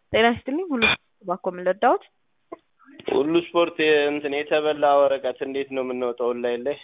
ጤና ይስጥልኝ ሁሉ ባኮ ምን ልርዳዎት? ሁሉ ስፖርት እንትን የተበላ ወረቀት እንዴት ነው የምንወጣው? ኦንላይን ላይ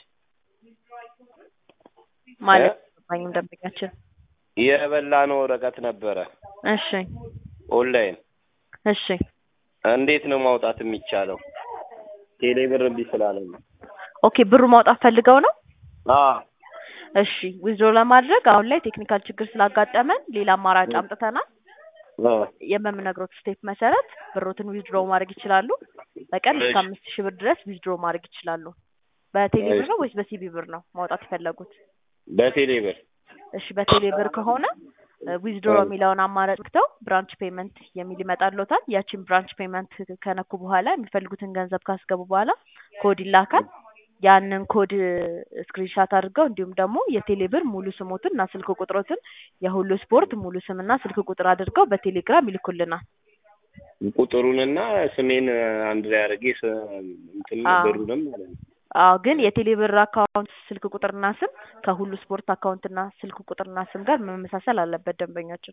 ማለት ገባኝም ደንበኛችን። የበላ ነው ወረቀት ነበረ እሺ ኦንላይን እሺ እንዴት ነው ማውጣት የሚቻለው? ቴሌ ብር እምቢ ስላለኝ ነው። ኦኬ ብሩ ማውጣት ፈልገው ነው? አዎ እሺ ዊዝድሮ ለማድረግ አሁን ላይ ቴክኒካል ችግር ስላጋጠመን ሌላ አማራጭ አምጥተናል። አዎ የምነግሮት ስቴፕ መሰረት ብሮትን ዊዝድሮ ማድረግ ይችላሉ። በቀን እስከ እሺ። አምስት ሺህ ብር ድረስ ዊዝድሮ ማድረግ ይችላሉ። በቴሌ ብር እሺ። ነው ወይስ በሲቢ ብር ነው ማውጣት የፈለጉት? በቴሌ ብር እሺ በቴሌ ብር ከሆነ ዊዝድሮ አዎ። የሚለውን አማራጭ ክተው ብራንች ፔመንት የሚል ይመጣልዎታል። ያቺን ብራንች ፔመንት ከነኩ በኋላ የሚፈልጉትን ገንዘብ ካስገቡ በኋላ ኮድ ይላካል። ያንን ኮድ ስክሪንሻት አድርገው እንዲሁም ደግሞ የቴሌ ብር ሙሉ ስሞትን እና ስልክ ቁጥሮትን የሁሉ ስፖርት ሙሉ ስምና ስልክ ቁጥር አድርገው በቴሌግራም ይልኩልናል። ቁጥሩንና ስሜን አንድ ላይ አድርጌ ስ- እንትን አዎ። ብሩንም ማለት ነው። አዎ ግን የቴሌ ብር አካውንት ስልክ ቁጥርና ስም ከሁሉ ስፖርት አካውንትና ስልክ ቁጥርና ስም ጋር መመሳሰል አለበት ደንበኛችን።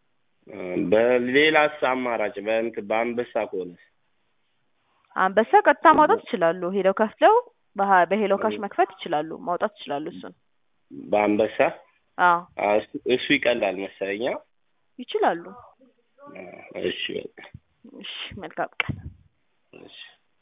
በሌላስ አማራጭ በእንትን በአንበሳ ከሆነ አንበሳ ቀጥታ ማውጣት ይችላሉ። ሄደው ከፍለው በሀ- በሄሎ ካሽ መክፈት ይችላሉ። ማውጣት ይችላሉ እሱን። በአንበሳ አዎ አዎ፣ እሱ- እሱ ይቀላል መሰለኝ። አዎ። ይችላሉ። እሺ በቃ እሺ መልካም ቀን። እሺ